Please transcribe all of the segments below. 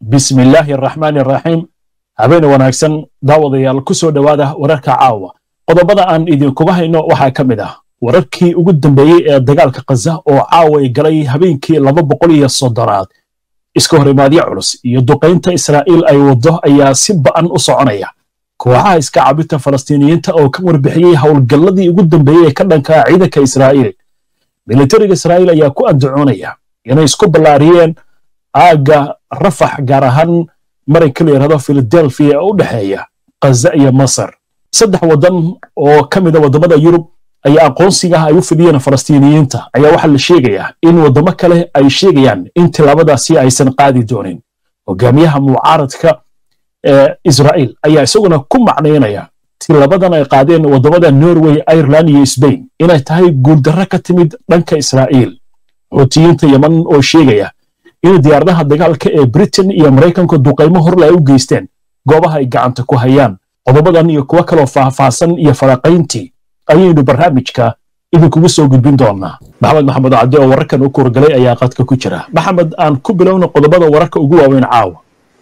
bismi illaahi araxmaani araxiim habeen wanaagsan daawadayaal ku soo dhowaada wararka caawa qodobada aan idinkuga hayno waxaa ka mid ah wararkii ugu dambeeyey ee dagaalka khaza oo caaway galay habeenkii laba boqol iyo soddonaad iska horimaadyo culus iyo duqaynta israa'iil ay waddo ayaa si ba'an u soconaya kooxaha iska cabinta falastiiniyiinta oo ka warbixiyey howlgalladii ugu dambeeyey ee ka dhankaa ciidanka israa'iil militariga israa'iil ayaa ku andacoonaya inay isku ballaariyeen aagga rafax gaar ahaan maranka la yidhahdo filadelfiya ee u dhexeeya khaza iyo masar saddex waddan oo ka mida waddamada yurub ayaa aqoonsigaah ay u fidiyeen falastiiniyiinta ayaa waxaa la sheegayaa in waddamo kale ay sheegayaan in tilaabadaasi aysan qaadi doonin hogaamiyaha mucaaradka ee israa'iil ayaa isaguna ku macnaynaya tilabadan ay qaadeen waddamada norway ireland iyo sbain inay tahay guuldarro ka timid dhanka israa'iil xuutiyiinta yeman oo sheegaya in diyaaradaha dagaalka ee britain iyo maraykanku duqaymo horle ay u geysteen goobaha ay gacanta ku hayaan qodobadan iyo kuwo kaloo faahfaahsan iyo faraqayntii ayaynu barnaamijka idinkugu soo gudbin doonaa maxamed maxamed cabdi oo wararkan u kuurgalay ayaa qadka ku jira maxamed aan ku bilowna qodobada wararka ugu waaweyn caawa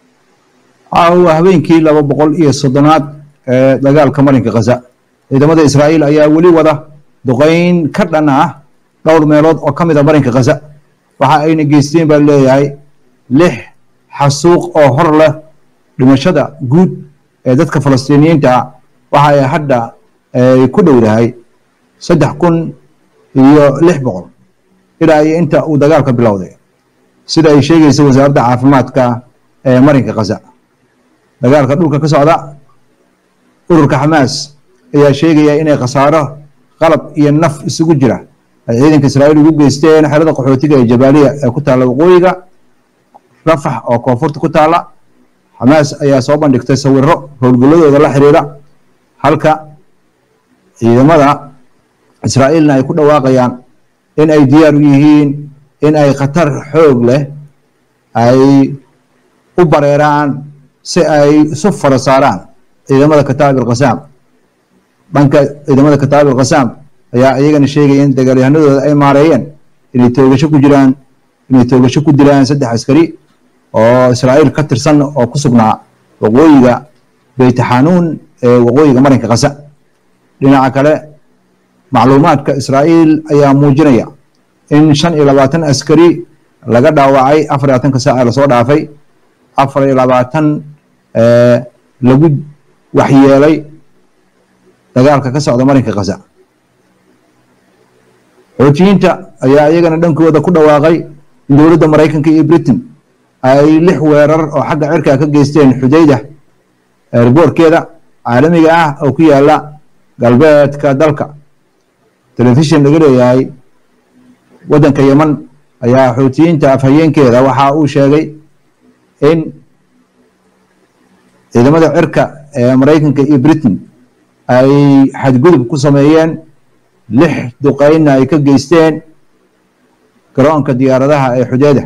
caawa habeenkii laba boqol iyo soddonaad ee dagaalka marinka khaza ciidamada israa'iil ayaa weli wada duqayn ka dhan ah dhowr meelood oo ka mid a marinka khaza waxa ayna geysteen baa leeyahay lix xasuuq oo hor leh dhimashada guud ee dadka falastiiniyiinta ah waxa ay hadda ay ku dhowdahay saddex kun iyo lix boqol ilaa iyo inta uu dagaalka bilowday sida ay sheegaysa wasaaradda caafimaadka ee marinka khaza dagaalka dhulka ka socda ururka xamaas ayaa sheegaya inay khasaaro qalab iyo naf isugu jira ay ciidanka israa'iil ugu geysteen xerada qaxootiga ee jabaaliya ee ku taalla waqooyiga rafax oo koonfurta ku taalla xamaas ayaa soo bandhigtay sawiro howlgalladooda la xiriira halka ciidamada israa'iilna ay ku dhawaaqayaan in ay diyaar u yihiin in ay khatar xoog leh ay u bareeraan si ay isu fara saaraan ciidamada kataab ilkhasaam dhanka ciidamada kataab ilkhasaam ayaa iyagana sheegaya in dagaalyahanadooda ay maareeyeen inay toogasho ku jiraan inay toogasho ku dilaan saddex askari oo israa'iil ka tirsan oo ku sugnaa waqooyiga beytaxanuun ee waqooyiga marinka khaza dhinaca kale macluumaadka israa'iil ayaa muujinaya in shan iyo labaatan askari laga dhaawacay afar iyo labaatanka saaca lasoo dhaafay afar iyo labaatan lagu waxyeelay dagaalka ka socda marinka khaza xoojiyiinta ayaa iyagana dhankooda ku dhawaaqay in dowladda maraykanka iyo britain ay lix weerar oo xagga cirkaa ka geysteen xudayda erboorkeeda caalamiga ah oo ku yaala galbeedka dalka telefishin laga leeyahay waddanka yeman ayaa xootiyiinta afhayeenkeeda waxa uu sheegay in ciidamada cirka ee maraykanka iyo britain ay xadgudub ku sameeyeen lix duqaynna ay ka geysteen garoonka diyaaradaha ee xudeeda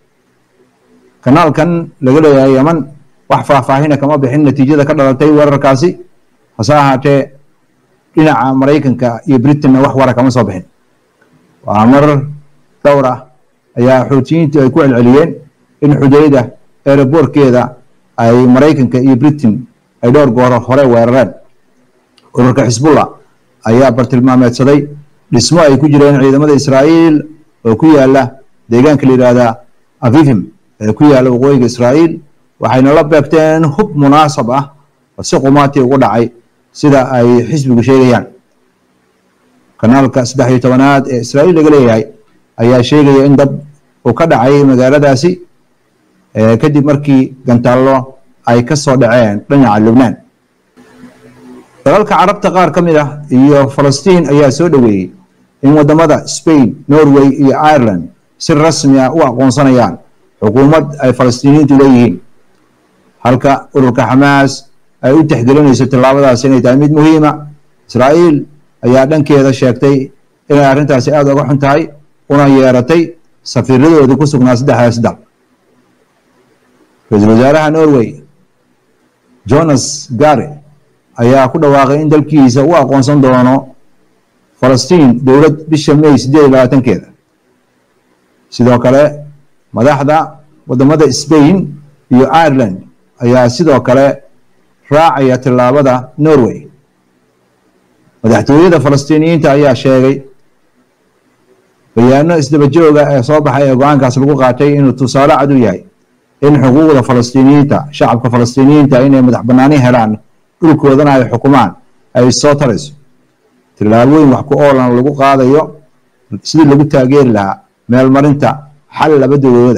kanaalkan laga leeyahay yeman wax faahfaahina kama bixin natiijada ka dhalatay weerarkaasi hase ahaatee dhinaca maraykanka iyo britainna wax wara kama soo bixin waa marar dhowr ah ayaa xootiyiintu ay ku celceliyeen in xudeyda eeraboorkeeda ay maraykanka iyo britain ay dhowr gooro hore weerareen ururka xisbullah ayaa bartilmaameedsaday dhismo ay ku jireen ciidamada israa'iil oo ku yaala deegaanka la yidhaahda avivim ee ku yaala waqooyiga israa'iil waxayna la beegteen hub munaasab ah oo si qumaatii ugu dhacay sida ay xisbigu sheegayaan kanaalka saddex iyo tobanaad ee israa'iil laga leeyahay ayaa sheegaya in dab uu ka dhacay magaaladaasi kadib markii gantaallo ay ka soo dhaceen dhinaca lubnaan dalalka carabta qaar ka mid ah iyo falastiin ayaa soo dhoweeyey in waddamada spain norway iyo ireland si rasmi ah u aqoonsanayaan xukuumad ay falastiiniyiintu leeyihiin halka ururka xamaas ay u tixgelinayso tillaabadaas inay tahay mid muhiima israa'iil ayaa dhankeeda sheegtay inay arrintaasi aada uga xun tahay una yeeratay safiiradoodii ku sugnaa saddexdaas dal ra-iisul wasaaraha norway jonas gare ayaa ku dhawaaqay in dalkiisa u aqoonsan doono falastiin dowlad bisha may siddeed iyo labaatankeeda sidoo kale madaxda waddamada sbain iyo ireland ayaa sidoo kale raacaya tillaabada norway madaxtooyada falastiiniyiinta ayaa sheegay bayaano isdaba jooga ee soo baxay ee go-aankaas lagu qaatay inuu tusaale cad u yahay in xuquuqda falastiiniyiinta shacabka falastiiniyiinta inay madax banaani helaan dhulkoodana ay xukumaan ay soo tarayso tillaabooyin wax ku oolan lagu qaadayo sidii lagu taageeri lahaa meelmarinta xal laba dowlooda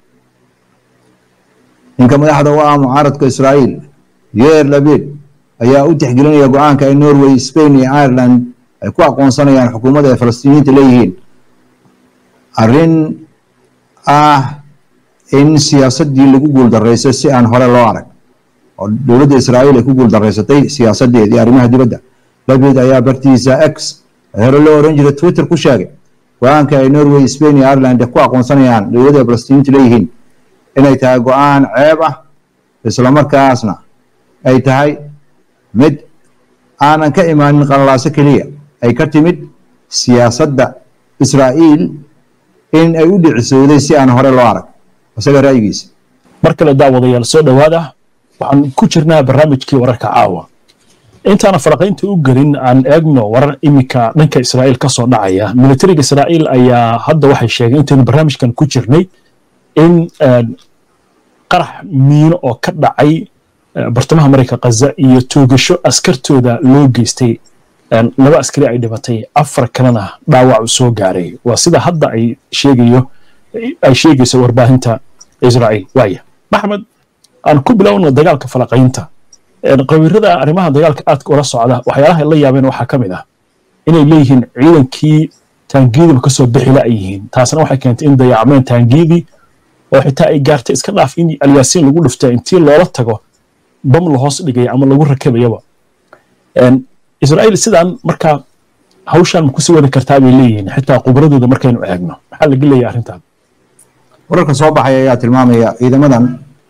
ninka madaxda u ah mucaaradka israa'iil yeer labid ayaa u tixgelinaya go-aanka ay norway spain iyo ireland ay ku aqoonsanayaan xukuumadda ay falastiiniyiinta leeyihiin arrin ah in siyaasaddii lagu guuldarraysay si aan hore loo arag oo dowladda israa'iil ay ku guuldarraysatay siyaasaddeedii arrimaha dibadda labid ayaa bartiisa x hore loo oran jiray twitter ku sheegay go-aanka ay norway spain iyo ireland ku aqoonsanayaan dowladda ay falastiiniyiinta leeyihiin inay tahay go-aan ceeb ah islamarkaasna ay tahay mid aanan ka imaanin qalalaaso keliya ay ka timid siyaasadda israa'iil in ay u dhicisowday si aan hore loo arag isaga ra'yigiisa mar kale daawadayaal soo dhowaada waxaan ku jirnaa barnaamijkii wararka caawa intaana faraqaynta u gelin aan eegno warar iminka dhanka israa'iil ka soo dhacaya militariga israa'iil ayaa hadda waxay sheegeen intaynu barnaamijkan ku jirnay in qarax miino oo ka dhacay bartamaha marayka khaza iyo toogasho askartooda loo geystay laba askari ay dhimatay afar kalena dhaawac u soo gaaray waa sida hadda ay sheegayo ay sheegayso warbaahinta israa'iil waaya maxmed aan ku bilowno dagaalka falaqaynta qabiirada arrimaha dagaalka aadka ula socda waxyaalaha la yaabeen waxaa ka mid ah inay leeyihiin ciidankii taangiidiba kasoo bixila ay yihiin taasna waxay keentay in dayacmeen taangiidii oo xitaa ay gaartay iska dhaaf in alyaasiin lagu dhufta intii loola tago bam la hoos dhigaya ama lagu rakabayaba israa'iil sidaan markaa hawshaan ma kusii wadi kartaa bay leeyihiin xitaa khubradooda markaynu eegno maxaa laga leeyahay arrintan wararka soo baxaya ayaa tilmaamaya ciidamadan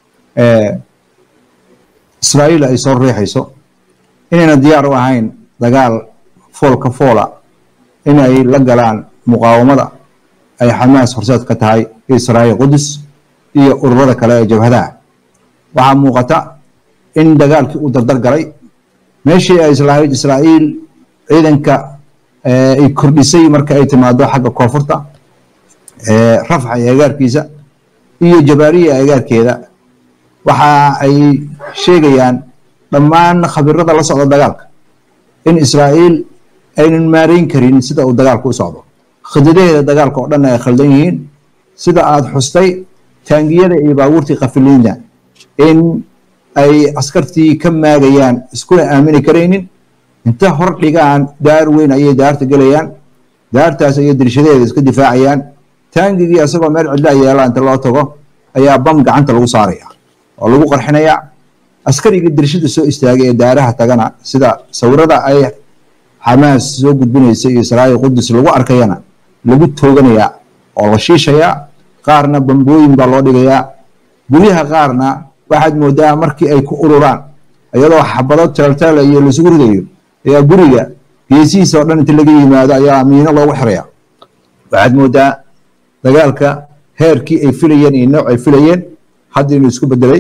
israa'iil ay soo riixayso inayna diyaar u ahayn dagaal foolka foola in ay la galaan muqaawamada ay xamaas horseed ka tahay israa'iil qudus iyo ururada kale ee jabhadaha waxaa muuqata in dagaalkii uu dardar galay meeshii ay islahayd israa'iil ciidanka ay kordhisay marka ay timaado xagga koonfurta rafxa iyo agaarkiisa iyo jabaariya agaarkeeda waxa ay sheegayaan dhammaan khabirada la socda dagaalka in israa'iil aynan maarayn karin sida uu dagaalku u socdo khidadaheeda dagaalka oo dhan ay khaldan yihiin sida aada xustay taangiyada iyo baabuurtii kafiliinda in ay askartii ka maagayaan iskuna aamini karaynin inta hor dhigaan daar weyn ayay daarta gelayaan daartaas ayay dirshadeeda iska difaacayaan taangigii asagoo meel cidlaa yeela inta loo tago ayaa bam gacanta lagu saaraya oo lagu qarxinayaa askarigii dirshada soo istaagay ee daaraha tagana sida sawirada ay xamaas soo gudbinaysa iyo israa'iil qudus lagu arkayana lagu tooganayaa oo la shiishayaa qaarna bambooyin baa loo dhigayaa guryaha qaarna waxaad moodaa markii ay ku ururaan iyadoo xabado teelteela iyo laisugu ridayo ayaa guriga geesihiisa oo dhan inta laga yimaado ayaa miino loogu xiraya waxaad moodaa dagaalka heerkii ay filayeen iyo nooc ay filayeen hadda inuu isku bedelay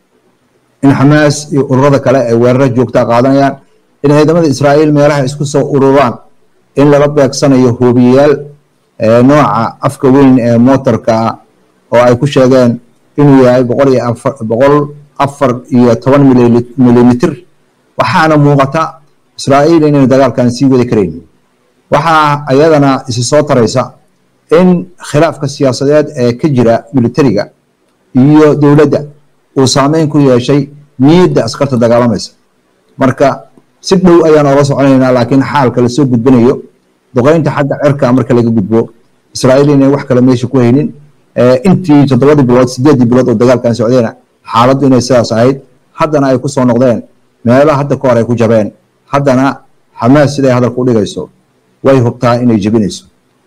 in xamaas iyo ururada kale ay weeraro joogtaa qaadanayaan in ciidamada israa'iil meelaha isku soo ururaan in lala beegsanayo hoobiyayaal nooca afka weyn ee mootarka ah oo ay ku sheegeen inuu yahay boqol iyo afar boqol afar iyo toban milimitir waxaana muuqata israa'iil inaynu dagaalkan sii wadi karayn waxaa ayadana isi soo taraysa in khilaafka siyaasadeed ee ka jira militariga iyo dowladda uu saameyn ku yeeshay niyadda askarta dagaalamaysa marka si dhow ayaan oola soconaynaa laakiin xaalka lasoo gudbinayo duqeynta xagga cirka marka laga gudbo israa'iil inay wax kale meesha ku haynin intii toddobadii bilood sideeddii bilood oo dagaalkan socdeena xaaladdu inay sidaas ahayd haddana ay ku soo noqdeen meelo hadda ka hor ay ku jabeen haddana xamaas siday hadalku u dhigayso way hubtaa inay jebinayso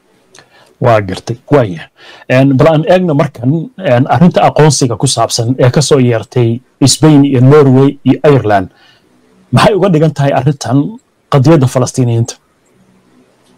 waa gartay waaya bal aan eegno markan arrinta aqoonsiga ku saabsan ee ka soo yeertay sbain iyo norway iyo ireland maxay uga dhigan tahay arrintan qadiyadda falastiiniyiinta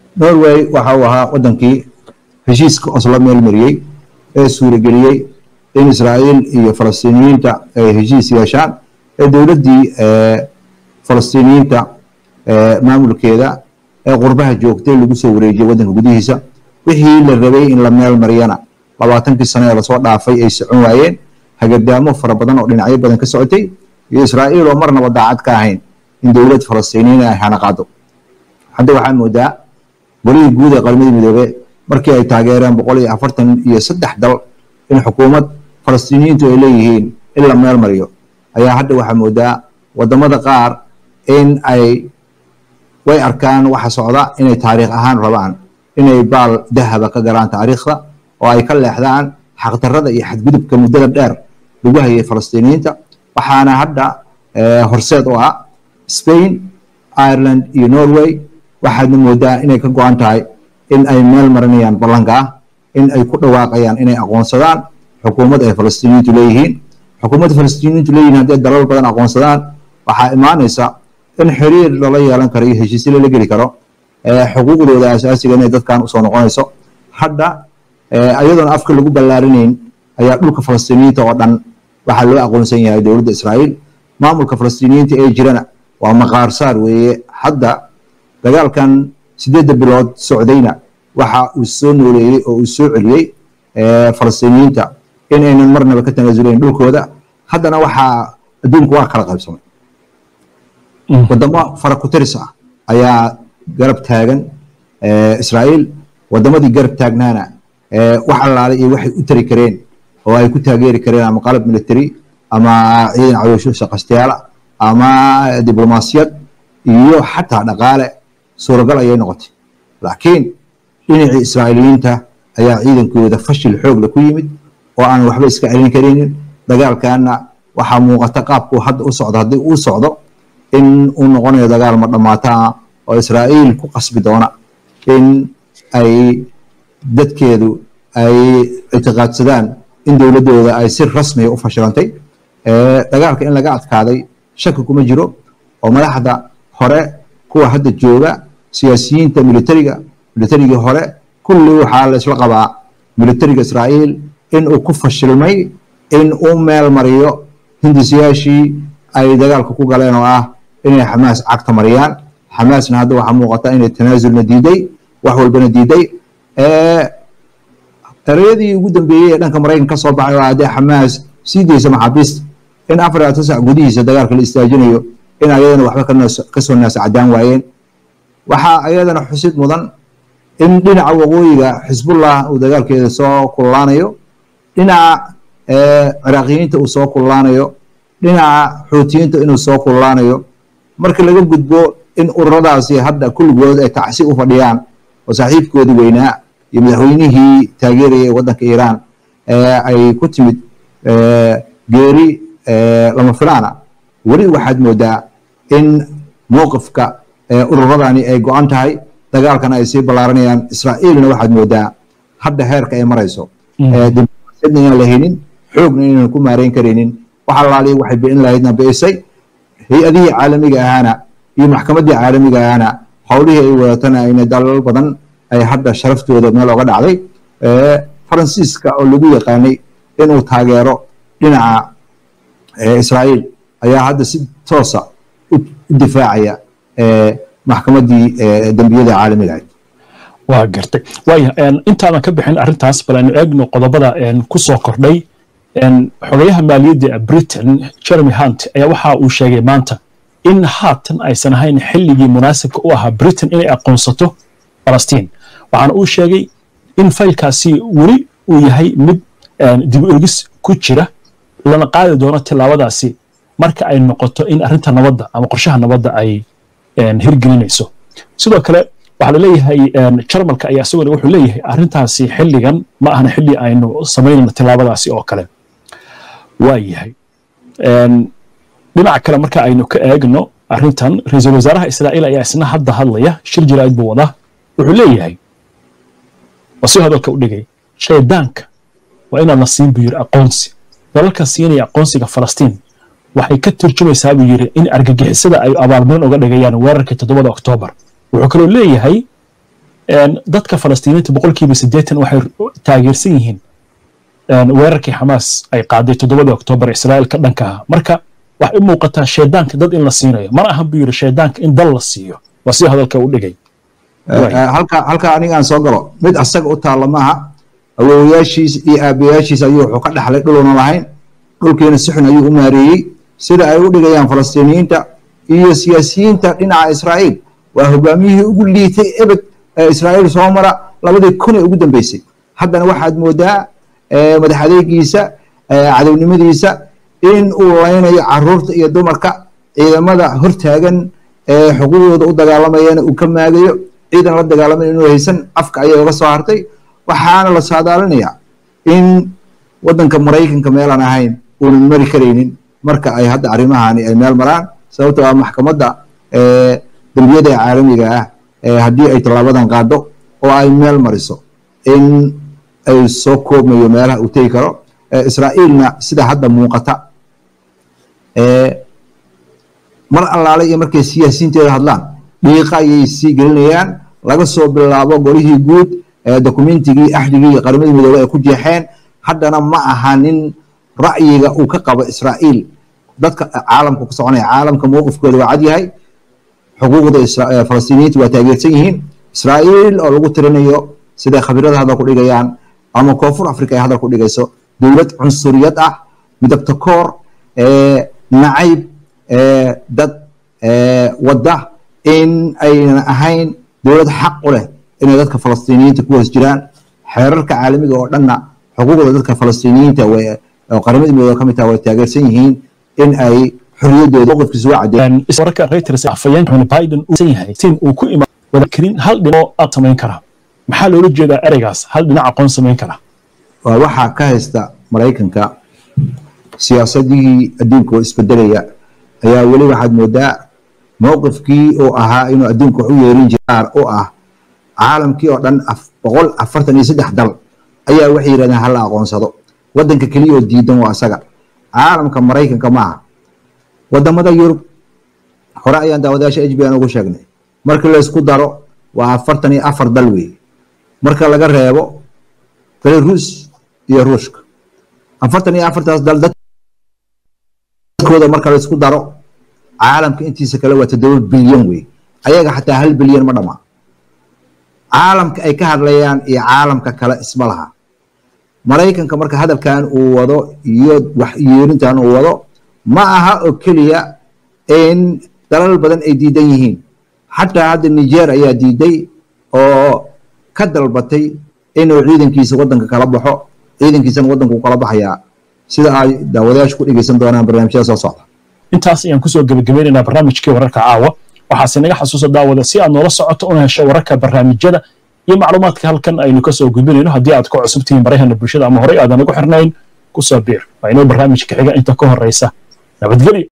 norway waxa uu ahaa waddankii heshiiska oslo meel mariyey ee suurageliyey in israa'iil iyo falastiiniyiinta ay heshiis yeeshaan ee dowladdii falastiiniyiinta maamulkeeda ee qurbaha joogtay lagu soo wareejiyay waddanka gudihiisa wixii la rabay in la meel mariyana labaatankii sano ee lasoo dhaafay ay socon waayeen hagardaamo fara badan oo dhinacyo badan ka socotay iyo israa'iil oo marnaba daacad ka ahayn in dowlad falastiiniyiin ay hana qaado hadda waxaa moodaa golihii guud ee qaramada midoobe markii ay taageereen boqol iyo afartan iyo saddex dal in xukuumad falastiiniyiintu ay leeyihiin in la meel mariyo ayaa hadda waxaa moodaa wadamada qaar in ay way arkaan waxa socda inay taariikh ahaan rabaan inay baal dahaba ka galaan taariikhda oo ay ka leexdaan xaqdarrada iyo xadgudubka muddada dheer lagu hayay falastiiniyiinta waxaana hadda horseed u ah spain ireland iyo norway waxaadna moodaa inay ka go-an tahay in ay meel marinayaan ballanka ah in ay ku dhawaaqayaan inay aqoonsadaan xukuumad ay falastiiniyiintu leeyihiin xukuumadda falastiiniyiintu leeyihiin haddii dalal badan aqoonsadaan waxaa imaanaysa in xiriir lala yeelan karo iyo heshiisyo lala geli karo xuquuqdooda asaasiga inay dadkan usoo noqonayso hadda ayadoona afka lagu ballaarinayn ayaa dhulka falastiiniyiinta oo dhan waxaa loo aqoonsan yahay dowladda israa'iil maamulka falastiiniyiinta ee jirana waa maqaarsaar weeye hadda dagaalkan sideedda bilood socdayna waxa uu soo nooleeyey oo uu soo celiyey falastiiniyiinta in aynan marnaba ka tanaasulayn dhulkooda haddana waxaa adduunku waa kala qaybsamay wadamo fara ku tiris ah ayaa garab taagan israa'iil wadamadii garab taagnaana wax allaale iyo waxay u tari kareen oo ay ku taageeri kareen ama qalab military ama ciidan caloosho shaqastayaala ama diblomaasiyad iyo xataa dhaqaale suuragal ayay noqotay laakiin dhinacii israa'iiliyiinta ayaa ciidankooda fashil xoogla ku yimid oo aan waxba iska celin karaynin dagaalkaana waxaa muuqata qaabku hadda u socdo haddii uu socdo in uu noqonayo dagaal ma dhamaataa oo israa'iil ku qasbi doona in ay dadkeedu ay ictiqaadsadaan in dowladdooda ay si rasmiya u fashilantay dagaalka in laga adkaaday shaki kuma jiro oo madaxda hore kuwa hadda jooga siyaasiyiinta militariga militarigii hore kulli waxaa la isla qabaa militariga israa'iil in uu ku fashilmay in uu meel mariyo hindisiyaashii ay dagaalka ku galeen oo ah inay xamaas cagta mariyaan xamaasna hadda waxaa muuqata inay tanaasulna diiday wax walbana diiday ereyadii ugu dambeeyey ee dhanka maraykan ka soo baxay oo haddii xamaas sii daysa maxaabiista in afar iyo tasac gudihiisa dagaalka la istaajinayo in ayadana waxba kasoo naasa cadaan waayeen waxaa ayadana xusid mudan in dhinaca waqooyiga xisbullah uu dagaalkeeda soo kululaanayo dhinaca ciraaqiyiinta uu soo kululaanayo dhinaca xuutiyiinta inuu soo kululaanayo marka laga gudbo in ururadaasi hadda kulligood ay tacsi u fadhiyaan oo saaxiibkoodii weynaa iyo madaxweynihii taageeraya waddanka iiraan ay ku timid geeri lama filaana weli waxaad moodaa in mowqifka ururadani ay go-an tahay dagaalkana ay sii ballaaranayaan israa'iilna waxaad moodaa hadda heerka ay marayso diblomaasiyadna inaan la haynin xoogna inaan ku maareyn karaynin wax allaaliya waxay bi'in lahaydna bi'isay hay-adihii caalamiga ahaana iyo maxkamaddii caalamiga ahaana howlihii ay wadatana ayna dalal badan ay hadda sharaftooda meel oga dhacday faransiiska oo lagu yaqaanay inuu taageero dhinaca israa'iil ayaa hadda si toosa u difaacaya maxkamaddii dembiyada caalamiga ahayd waa gartay waaya intaadan ka bixin arrintaas bal aynu eegno qodobada ku soo kordhay xogayaha maaliyadda britain jeremy hunt ayaa waxa uu sheegay maanta in haatan aysan ahayn xilligii munaasibka u ahaa britain inay aqoonsato falastiin waxaana uu sheegay in faylkaasi weli uu yahay mid dib eegis ku jira lana qaadi doono tillaabadaasi marka ay noqoto in arrinta nabadda ama qorshaha nabadda ay hirgelinayso sidoo kale waxaa la leeyahay jarmalka ayaa isaguna wuxuu leeyahay arrintaasi xilligan ma ahna xilli aynu samaynayno tillaabadaasi oo kale waa yahay dhinaca kale marka aynu ka eegno arrintan ra-iisul wasaaraha israa'iil ayaa isna hadda hadlaya shir jiraa'id buu wadaa wuxuu leeyahay waa si hadalka u dhigay shaydaanka waa inaan la siin buu yidhi aqoonsi dalalka siinaya aqoonsiga falastiin waxay ka turjumaysaa buu yidhi in argagixisada ay abaalmarin uga dhigayaan weerarkii toddobada oktoobar wuxuu kaloo leeyahay dadka falastiiniinta boqolkiiba siddeetan waxay taageersan yihiin weerarkii xamaas ay qaaday toddobadii oktoobar israa'iil ka dhanka ah marka waxay u muuqataa shaydaanka dad in la siinayo mana ahan buu yidhi shaydaanka in dal la siiyo waa si hadalka u dhigay halka halka aniga aan soo galo mid asaga u taalla maaha awoowayaashiis iyo aabayaashiis ayuu wuxuu ka dhaxlay dhuluna lahayn dhulkiina si xun ayuu u maareeyey sida ay u dhigayaan falastiiniyiinta iyo siyaasiyiinta dhinaca israa'iil waa hogaamiyihii ugu liitay ebed ee israa'iil soo mara labadii kun ee ugu dambeysay haddana waxaad moodaa madax adeegiisa cadownimadiisa in uu laynayo caruurta iyo dumarka ciidamada hortaagan ee xuquuqdooda u dagaalamayana uu ka maagayo ciidan la dagaalamay inuu haysan afka ayay uga soo hartay waxaana la saadaalinayaa in waddanka maraykanka meelaan ahayn uunan mari karaynin marka ay hadda arrimahani ay meel maraan sababtoo ah maxkamadda dembiyada caalamiga ah haddii ay tallaabadan qaado oo ay meel mariso in ay soo koobmayo meelaha uu tegi karo israa'iilna sida hadda muuqata mar allaale iyo markay siyaasiyiinteeda hadlaan dhiiqa ayay sii gelinayaan laga soo bilaabo golihii guud dokumentigii axdigii iyo qaramadii midoobey ay ku jeexeen haddana ma aha nin ra'yiga uu ka qabo israa'iil dadka caalamka ku soconaya caalamka mowqifkooda waa cad yahay xuquuqda falastiiniyiinta waa taageersan yihiin israa'iil oo lagu tirinayo siday khabirada hadal ku dhigayaan ama koonfur africa ay hadal ku dhigayso dowlad cunsuriyad ah midabta koor nacayb dad wadda in aynan ahayn dowlad xaq u leh inay dadka falastiiniyiinta ku hoos jiraan xeerarka caalamiga oo dhanna xuquuqda dadka falastiiniyiinta oo qaramada midooda ka mid taha way taageersan yihiin in ay xoriyadooda mowqifkiisa waa cadeen wararka reuters afayeen xuni biden uu yahay sin uu ku imaan wada karin hal dhinac aad samayn karaa maxaa loola jeedaa ereygaas hal dhinac aqoon samayn karaa waa waxaa ka haysta maraykanka siyaasadihii adduunka oo isbedelaya ayaa weli waxaad moodaa mowqifkii uu ahaa inuu adduunka wax u yeerin jiraar u ah caalamkii oo dhan boqol afartan iyo saddex dal ayaa waxay yidhahdeen hala aqoonsado waddanka keliya oo diidan waa asaga caalamka maraykanka ma aha wadamada yurub hore ayaan daawadayaasha h b n ugu sheegnay markii laysku daro waa afartan iyo afar dal weeye marka laga reebo belarus iyo ruushka afartan iyo afartaas dal dadkooda marka laysku daro caalamka intiisa kale waa toddoba bilyan wey ayaga xataa hal bilyan ma dhamaa caalamka ay ka hadlayaan iyo caalamka kale isma laha maraykanka marka hadalkan uu wado iyo waxyeerintan uu wado ma aha oo keliya in dalal badan ay diidan yihiin xataa hadda niger ayaa diiday oo ka dalbatay inuu ciidankiisa waddanka kala baxo ciidankiisana waddanku kala baxayaa sida ay daawadayaashu ku dhegeysan doonaan barnaamijyada soo socda intaas ayaan kusoo gebagabeynaynaa barnaamijkii wararka caawa waxaase naga xasuusa daawada si aad noola socoto una hesho wararka barnaamijyada iyo macluumaadka halkan aynu kasoo gudbinayno haddii aad ku cusub tihiin barahana bulshada ama horey aadan ugu xirnayn kusoo biir waa inoo barnaamijka xiga inta ka horeysa nabadgelyo